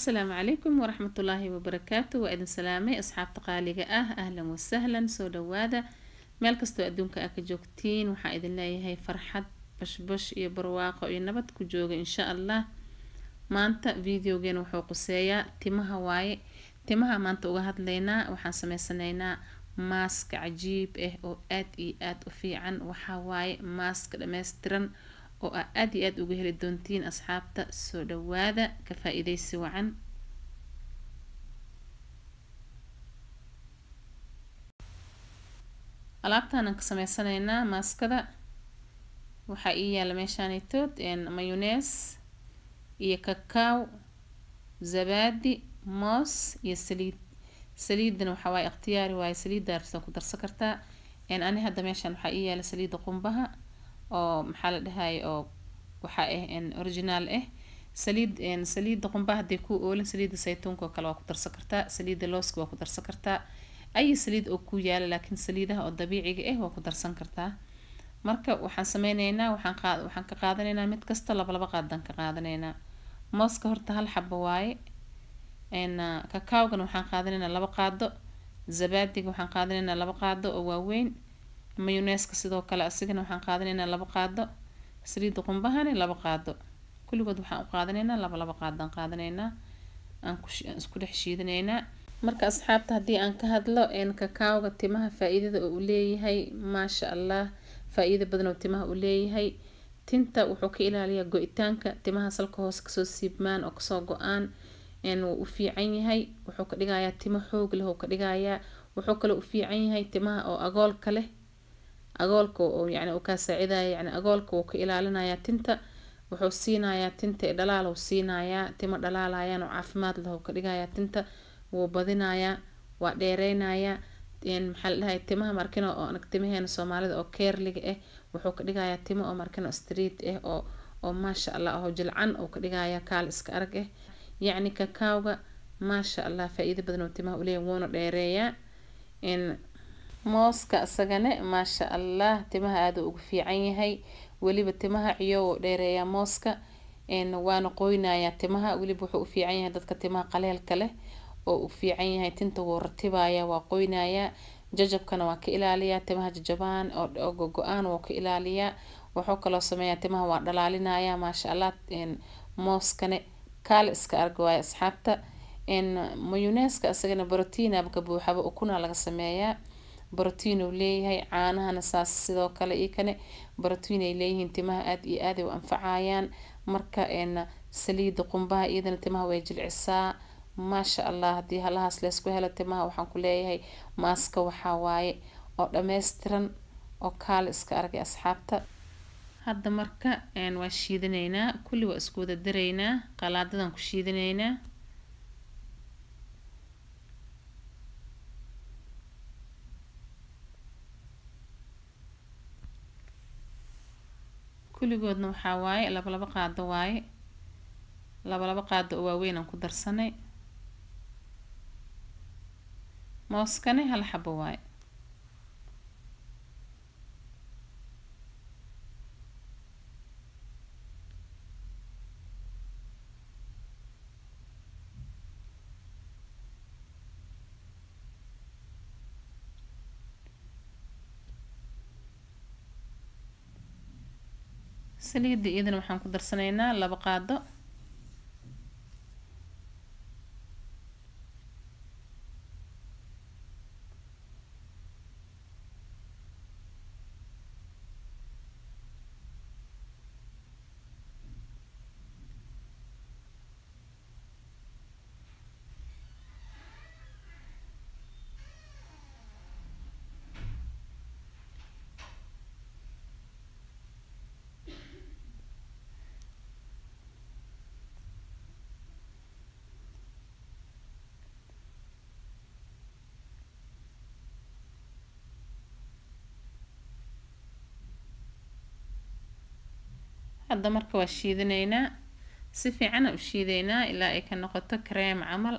asalaamu calaykum waraxmatullaahi wabarakaatu waa idin salaamay asxaabta qaaliga ah ahlan wasahlan soo dhawaada meel kastoo adduunka aa ka joogtiin waxaa idin leeyahay farxad bashbash iyo barwaaqo iyo nabad ku jooga insha allah maanta videogeena wuxuu quseeyaa timaha waaye timaha maanta uga hadlaynaa waxaan sameysanaynaa maaska cajiib ah oo aad iyo aad u fiican waxaa waaye maaska dhameystiran oo aa aad iyo aad uga heli doontiin asxaabta soo dhawaada ka faa-iideysi wacan alaabtaanaan ka sameysanaynaa maaskada waxaa ii yaala meeshaanitood mayonees iyo kakaaw zabaadi moos iyo saliid saliidana waxaa waaye ikhtiyaari waaye saliidda artaa ku darsan kartaa ani hadda meeshaan waxaa ii yaala saliidda qumbaha oo maxaa la dhahaye oo waxaa ah originaal ah saliid saliidda qumbaha hadday ku oolin saliidda saytuunka oo kale waa ku darsan kartaa saliidda looska waa ku darsan kartaa ay saliid oo ku yaala laakiin saliidaha oo dabiiciga ah waa ku darsan kartaa marka waxaan sameyneynaa waxaan qaad waxaan ka qaadanaynaa mid kasta laba laba qaadaan ka qaadanaynaa mooska horta hal xabo waaye kakaawgana waxaan qaadanaynaa laba qaado zabaadiga waxaan qaadanaynaa laba qaado oo waaweyn mayoneeska sidoo kale asigana waxaan qaadanaynaa laba qaado saliidda qumbahana laba qaado kulligood waxaan u qaadanaynaa laba laba qaadaan qaadanaynaa aan ku isku dhex shiidanaynaa marka asxaabta haddii aan ka hadlo kakaawga timaha faa-iidada oo uu leeyahay maasha allah faa-iida badan oo timaha uu leeyahay tinta wuxuu ka ilaaliyaa go-itaanka timaha salka hoose kasoo siibmaan oo kasoo go-aan wuu u fiican yahay wuxuu ka dhigayaa timo xoog leh oo ka dhigayaa wuxuu kaloo u fiican yahay timaha oo agoolka leh agoolka oo yani uu kaa saacidaya yani agoolka wuu ka ilaalinayaa tinta wuxuu siinayaa tinta ee dhalaal uu siinayaa timo dhalaalayaan oo caafimaad leh oo ka dhigayaa tinta wuu badinayaa waa dheereynayaa maxaa la dhahay timaha markino oo anag timaheena soomaalida oo keerliga ah wuxuu ka dhigayaa timo oo markino street ah oo oo maasha allah oo jilcan uu ka dhigayaa kaal iska arag ah yacni kakaawga maasha allah faa-iido badan oo timaha uleeyahy wuuna dheereeyaa mooska isagane maasha allah timaha aada ugu fiican yahay weliba timaha ciyo wuu dheereeyaa mooska waana qoynayaa timaha weliba wuxuu u fiican yahay dadka timaha qaleelka leh oo u fiican yahay tinta wuu ratibaya waa qoynayaa jajabkana waa ka ilaaliyaa timaha jajabaan oo go-go-aan wuu ka ilaaliyaa wuxuu kaloo sameeyaa timaha waa dhalaalinaya maasha allah mooskane kaale iska arg waayo asxaabta mayoneeska isagana brotiinaba ka buuxaba ukuna laga sameeyaa brotiin uu leeyahay caanahana saas sidoo kale iyo kane brotiin ay leeyihiin timaha aada iyo aaday u anfacayaan marka saliida qumbaha iyadana timaha way jilcisaa maasha allah haddii halahaas leysku helo timaha waxaan ku leeyahay maaska waxaa waaye oo dhameystiran oo kaale iska argay asxaabta hadda marka waa shiidanaynaa kulli waa isku wada daraynaa qalaadadan ku shiidanaynaa kulligoodna waxaa waaye laba laba qaado waaye laba laba qaado oo waaweyn aan ku darsanay mooskane hal xabo waaye saliidda iyadana waxaan ku darsanaynaa laba qaado hadda marka waa shiidanaynaa si fiicana u shiideynaa ilaa ay ka noqoto kareem camal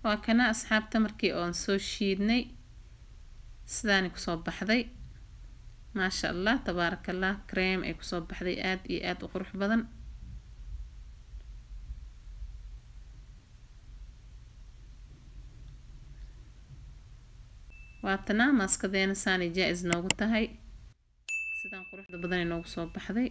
waa kana asxaabta markii oon soo shiidnay sidaani kusoo baxday maasha allah tabaaraka allah cream ay kusoo baxday aada iyo aada u qurux badan waatana maaskadeena saanay jaa-is noogu tahay sidaan quruxda badanay noogu soo baxday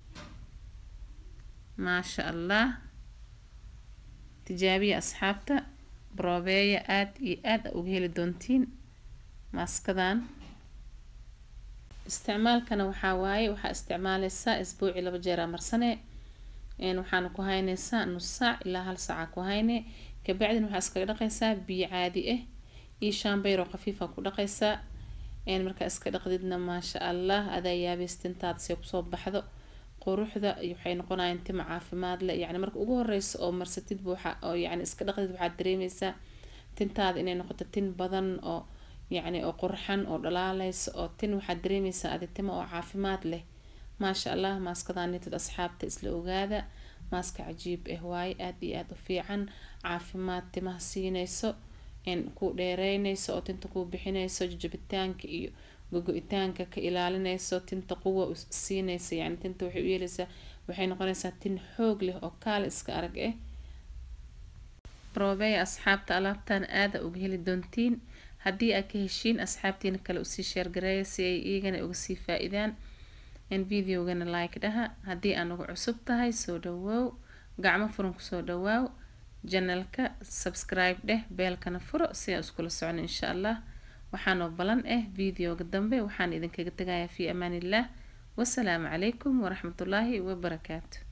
maasha allah tijaabiya asxaabta broobeeya aada iyo aada uga heli doontiin maaskadan isticmaalkana waxaa waaye waxaa isticmaaleysaa isbuuci laba jeeraa marsane waxaana ku hayneysaa nus saac ilaa hal saaca ku hayne kabacdin waxaa iskaga dhaqaysaa biyo caadi ah iyo shaambeyroo khafiifa ku dhaqaysaa markaa iska dhaqdidna maasha allah adaa yaabeys tintaada see kusoo baxdo quruxda waxay noqonayaan tima caafimaad leh yani marka ugu horeysa oo marsatidba waxa oo yani iska dhaqdid waxaad dareemeysaa tintaada inay noqoto tin badan oo yacni oo qurxan oo dhalaaleysa oo tin waxaad dareemeysaa adi tima oo caafimaad leh maasha allah maaskadan nitad asxaabta isla ogaada maaska cajiib ah waaye aada iyo aada u fiican caafimaad timaha siineyso ku dheereyneyso oo tinta kuu bixineyso jajabitaanka iyo gogo-itaanka ka ilaalineyso tinta quwa siineysa yani tinta waxay u yeeleysaa waxay noqoneysaa tin xoog leh oo kaale iska arag ah roobeya asxaabta alaabtan aada uga heli doontiin haddii aad ka heshiin asxaabtiina kale usii sheergareeya si ay iyagana uga sii faa-idaan in videogana like dhaha haddii aan uga cusub tahay soo dhawoow gacmo furan kusoo dhawaaw janalka subscribe dheh beelkana furo si aan iskula socno insha allah waxaanoo balan ah videoga dambe waxaan idinkaga tegayaa fii amaan illah wasalaamu calaykum waraxmatullaahi wabarakaatu